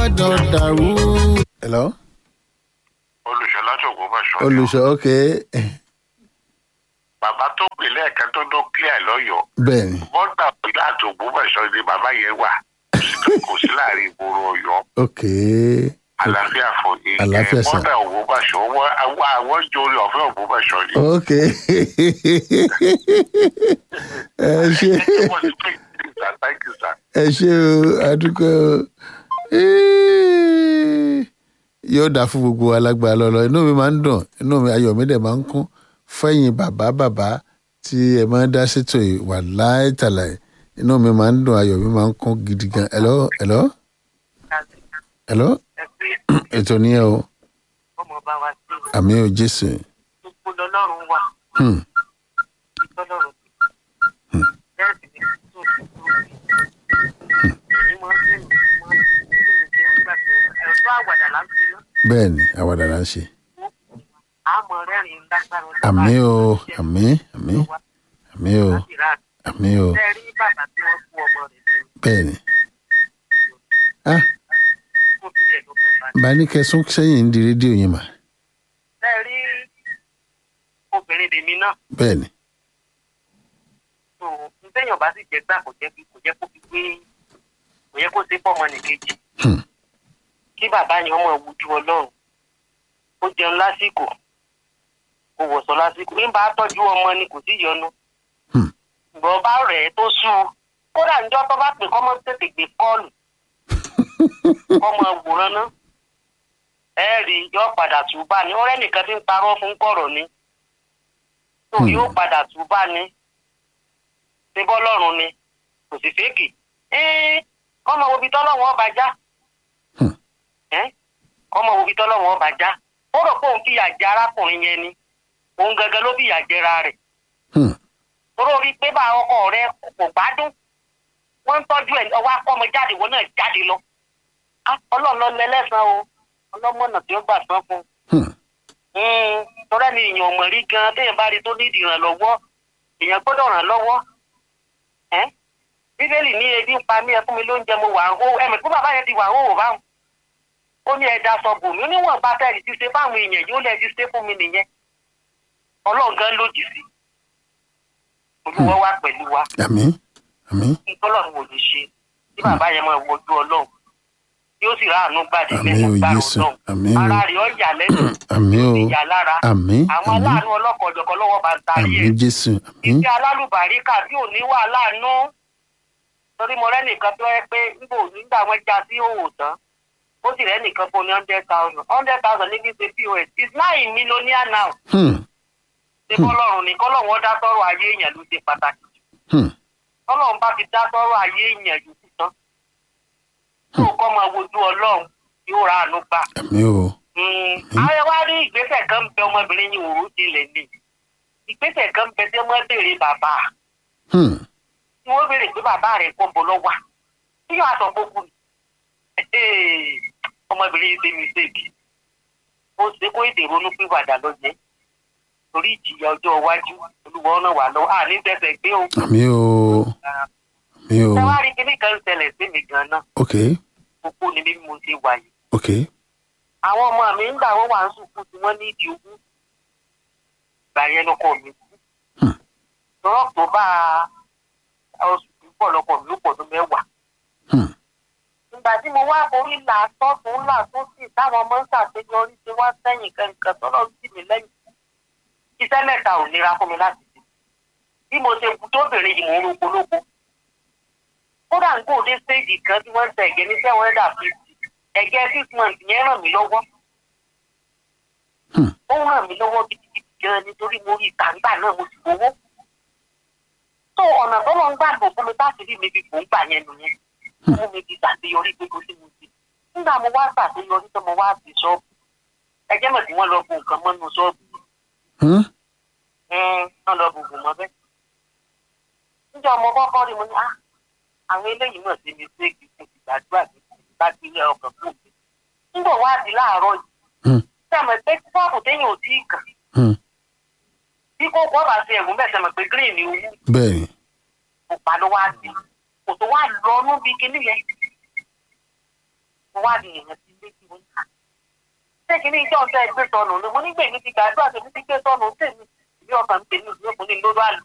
jọ dàrú. hello olùṣọlá ṣògo bá ṣọ. olùṣọ́ ok bàbá tó pè lẹ́ẹ̀kan tó dó clear lọ́yọ̀ọ́ bẹ́ẹ̀ ni bọ́dà ọ̀yọ́ àti ògbómọ̀ṣọ́ ni bàbá yẹn wà kò sí láàrin ìgboro ọ̀yọ́ ok àlàáfíà fún yín Àlàáfíà, sir. bọ́dà ògbómọ̀ṣọ́ wọ́n àwọn àwọn jòrè ọ̀fẹ́ ògbómọ̀ṣọ́ ni. ok ẹ ṣe thank you sir. ẹ ṣe o adúgbò o yóò dà fún gbogbo alágbára lọ́lọ́ inú mi máa ń dùn inú mi ayọ̀ mi dẹ̀ máa ń kún fẹ́yìn bàbá bàbá tí ẹ máa ń dá sétò yìí wà láìtàláì inú mi máa ń dùn ayọ̀ mi máa ń kún gidi gan hello hello hello ètò nìyẹn o ọmọ bá wa sí àmì ò jésù gbogbo lọlọrun wà Hmm, lọlọrun bẹẹ sì ni tó fi tó fi èyí máa ń bẹ̀rù máa ń bẹ̀rù kí wọ́n gbà pé ẹ̀rọ àwàdà là ń fi ná bẹ́ẹ̀ ni àwàdà là ń ṣe àmọ́ rẹ́rìn lágbára ọjọ́ àmì bá o jẹ́ àmì àmì wa àmì o láti rà àmì o bẹ́ẹ̀ rí bàbá tí wọ́n kú ọmọ rẹ̀ lẹ́yìn bẹ́ẹ̀ ni ah tó fi ẹ̀ lókè bá bá ní kẹsùn sẹ́yìn ń di rédíò yẹn mà bẹ́ẹ̀ rí obìnrin lèmi náà bẹ́ẹ̀ ni tó ntẹ́yìn ọba sì jẹ́ gbà kò jẹ́ kó jẹ́ kó fi gbé kò yẹ kó ṣe fọ́mọ nìkejì Hmm. kí bàbá yẹn ọmọ ìwújú ọlọ́run ó jẹun lásìkò kò wọ̀sọ̀ lásìkò ń bá tọ́jú ọmọ ni kò sí yọnu Hmm. ìgbọ̀n bá rẹ̀ ẹ́ tó sú u kódà níjọ́ tó bá pè kọ́mọ tètè gbé kọ́ọ̀lù kọ́mọ wòran ná ẹ rí i yọ padà túbà ní ọ̀rẹ́ nìkan tí ń parọ́ fún kọ̀rọ̀ ni tó Hmm. yóò padà túbà ní ṣe bọ́lọ́run ni kò sì fèkì ẹ́ẹ́ kọ́mọ wo ibi tọ́lọ́wọ́n ọba já Hmm. ẹ́ kọ́mọ wo ibi tọ́lọ́wọ́n ọba já ó rò pé òun fìyà jẹ arákùnrin yẹn ni òun gangan ló fìyà jẹra rẹ̀ Hmm, torí orí pé bá ọkọ rẹ kò gbádùn wọ́n ń tọ́jú ẹ̀ ọwọ́ akọ́mọ jáde wọn náà jáde lọ Á, ọlọ́run lọ lẹ́lẹ́sàn o ọlọ́mọ̀nà tí ó gbà sán fún un hmm, torí ẹni èèyàn ò mọ̀ rí gan téèyàn bá rí tó ní ìdìrànlọ́wọ́ èèyàn gbọ́dọ̀ ràn lọ́wọ́ ẹ́ bíbélì ní ebi ń pa mí ẹ fún mi lóúnjẹ mo wà ń hó ẹ̀mí fún bàbá yẹn ti wà ń hó báwọn ó ní ẹja sọ bòmí níwọ̀n bá tẹ̀lé ti ṣe fáwọn èèyàn yóò lẹ́ẹ̀ ti ṣe fún mi nìyẹn ọlọ́run gan lòdì sí olúwa wà pẹ̀lú wa àmì àmì tọ́lọ́run ò lè ṣe tí bàbá yẹn máa wojú ọlọ́run yóò sì ráàánú gbàdé àmì lẹ́nu ò gbàrú jésù náà àmì ò ara rẹ̀ ó yà lẹ́nu àmì ò ìyà lára àmì àwọn àmì aláàánú ọlọ́kọ̀ọ́jọ̀kọ́ lọ́wọ́ bá ń tarí àmì ẹ̀ jésù àmì ìfẹ́ alálùbáríkà tí ò ní wà láàánú torí mo rẹ́nìkan tó yẹ pé nígbà nígbà wọn já sí òwò tán ó sì rẹ́nìkan fún ní hundred thousand hundred thousand níbi ṣe pos is nine millionaire now Hmm, ṣe kọ́lọ́run ni kọ́lọ́run ó dá sọ́rọ̀ ayé èèyàn ló ṣe pàtàkì hmm, kọ́lọ́run bá ti dá sọ́rọ̀ ayé èèyàn yòókù tán tó kọ́ máa wojú ọlọ́run yóò ra àánú gbà. àmì ò àwọn wá rí ìgbésẹ̀ kan bẹ ọmọbìnrin yìí òru jinlẹ̀ ni ìgbésẹ̀ kan bẹ tí wọ́n béèrè bàbá Hmm, tí wọ́n béèrè pé bàbá rẹ̀ kọ́ bọ́ lọ́wọ́ tí yóò aṣọ gbogbo ọmọbìnrin yìí ṣe mistake ó ṣe kó èdè ronú pìwàdà lọ́jẹ́ torí ìjìyà ọjọ́ iwájú olúwa ọ̀nà wà lọ́wọ́ àní tẹ̀sẹ̀ gbé o. àmì ò àmì ò ṣé wàá rí kíní kan ṣẹlẹ̀ sí mi gan-an ok kókó ni bí mo ṣe wà yìí. ok àwọn ọmọ mi ń gbà wọ́n wà ń sùkú tí wọ́n ní ìdí ogún ìgbà yẹn lọ́kọ mi kú. Hmm. lọ́rọ̀ tó bá oṣù tó pọ̀ lọ́kọ mi ló pọ̀ tó mẹ́wàá. Hmm, ìgbà tí mo wá orí là sọ́tún là tó sì táwọn ọmọ ń ṣàṣeyọrí tí wọ́n sẹ́yìn kankan tọ́lọ́ sí mi lẹ́yìn. iṣẹ́ mẹ́ta ò nira fún mi láti ṣe. bí mo ṣe kú tóbìnrin yìí mò ń roko lóko. kódà ń kó dé stéèjì kan tí wọ́n ń tẹ ẹ̀gẹ́ ní seven hundred and fifty ẹ̀gẹ́ six months yẹn ràn mí lọ́wọ́. Hmm. ó ràn mí lọ́wọ́ gidigidi gan nítorí mo rí ìtàǹgbà náà mo sì gbowó. tó ọ̀nà tó lọ ń gbàgbọ́ fún mi láti rí mi bí kò ń gbà yẹn nìyẹn mú mi fi ṣàṣeyọrí pé kò sí mo ti. nígbà mo wá ṣàṣeyọrí tó mo wá sí ṣọ́ọ̀bù ẹjẹ́ mọ̀ tí wọ́n lọ bu nǹkan mọ́nú ṣọ́ọ̀bù hmm, wọ́n lọ bu bùn mọ́ bẹ́ẹ̀. níjọ́ ọmọ kọ́kọ́ rí mo ní ah àwọn eléyìí náà ṣe mi ṣe kí n ti gbàdúrà ní bá gbé ilé ọkàn fún mi. nígbà wá di láàárọ̀ yìí hmm, sẹ́mi pé ṣọ́ọ̀bù téèyàn ò tí ì kàn hmm. bí kò kọ́ bá ṣe ẹ̀gún bẹ́ẹ̀ sẹ́mi pé green ni owó bẹ́ẹ̀ ni kò pa ló wá sí kò tó wá lọ ọdún bíi kinní yẹn. mo wá di èèyàn sí létí mo ní ká ṣé kí ní ìjọ ń tẹ́ gbé sọnù ni mo nígbè mi ti gbàdúrà tèmi ti gbé sọnù tèmi ìbí ọkàn mi tèmi ìbí ọkùnrin ló bá lù